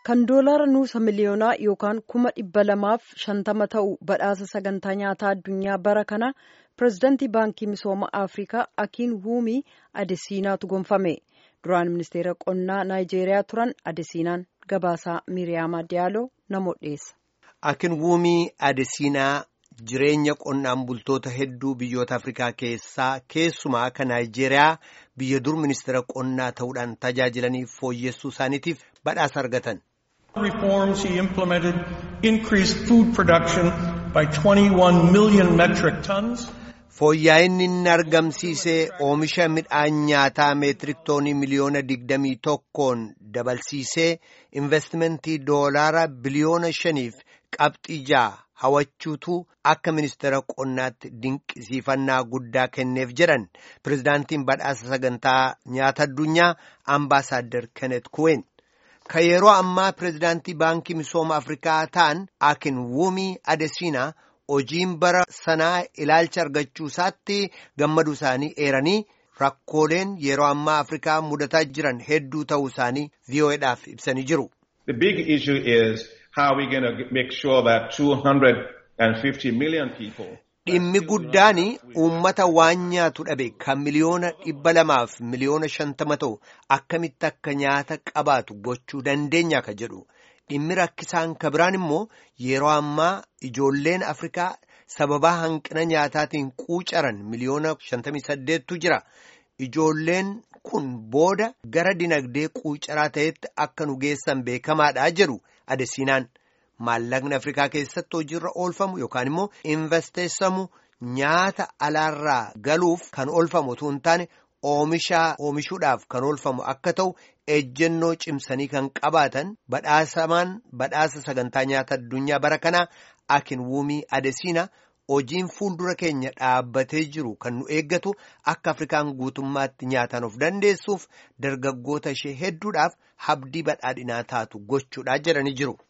kan doolaara nuusa miliyoonaa yookaan kuma dhibba lamaaf shantama ta'u badhaasa sagantaa nyaataa addunyaa bara kana pirezidantii baankii misooma afrikaa akiin wuumii adesiinaatu gonfame duraan ministeera qonnaa naayijeeriyaa turan adesiinaan gabaasaa miriyaama diyaaloo namoota dhiyeessa. Akin wuumii adesiinaa jireenya qonnaan bultoota hedduu biyyoota afrikaa keessaa keessumaa kan naayijeeriyaa biyya dur ministeera qonnaa ta'uudhaan tajaajilaniif fooyyessuu isaaniitiif badhaasa argatan. reforms he implemented increased food production by 21 million metric tons. Fooyya'inni inni argamsiisee oomisha midhaan nyaataa meetirik toonii miliyoona digdamii tokkoon dabalsiisee investimentii doolaara biliyoona shaniif qabxii ja'a hawachuutu akka ministeera qonnaatti dinqisiifannaa guddaa kenneef jedhan pirezidaantiin badhaasa sagantaa nyaata addunyaa ambaasaaddar kenet kuween. Ka yeroo ammaa pirezidaantii baankii misooma afrikaa ta'an akin wuumii adesiinaa hojiin bara sanaa ilaalcha argachuu isaatti gammaduu isaanii eeranii rakkooleen yeroo ammaa afrikaa mudataa jiran hedduu ta'uu isaanii VOAdhaaf ibsanii jiru. The big issue is how we going to make sure that 250 million people Dhimmi guddaan uummata waan nyaatu dhabe kan miliyoona dhibba lamaaf miliyoona shantama ta'u akkamitti akka nyaata qabaatu gochuu dandeenya ka jedhu. Dhimmi rakkisaan ka biraan immoo yeroo ammaa ijoolleen Afrikaa sababaa hanqina nyaataatiin quucaran miliyoona shantamii saddeettu jira. Ijoolleen kun booda gara dinagdee quucaraa ta'etti akka nu geessan beekamaadha jedhu adesiinaan. Maallaqni Afrikaa keessatti hojiirra oolfamu yookaan immoo investeessamu nyaata alaarraa galuuf kan oolfamu otoo hin taane oomishaa oomishuudhaaf kan oolfamu akka ta'u ejjennoo cimsanii kan qabaatan badhaasamaan badhaasa sagantaa nyaata addunyaa bara kanaa akin wuumii adesiina hojiin fuuldura keenya dhaabbatee jiru kan nu eeggatu akka Afrikaan guutummaatti nyaataan of dandeessuuf dargaggoota ishee hedduudhaaf habdii badhaadhinaa taatu gochuudhaa jedhanii jiru.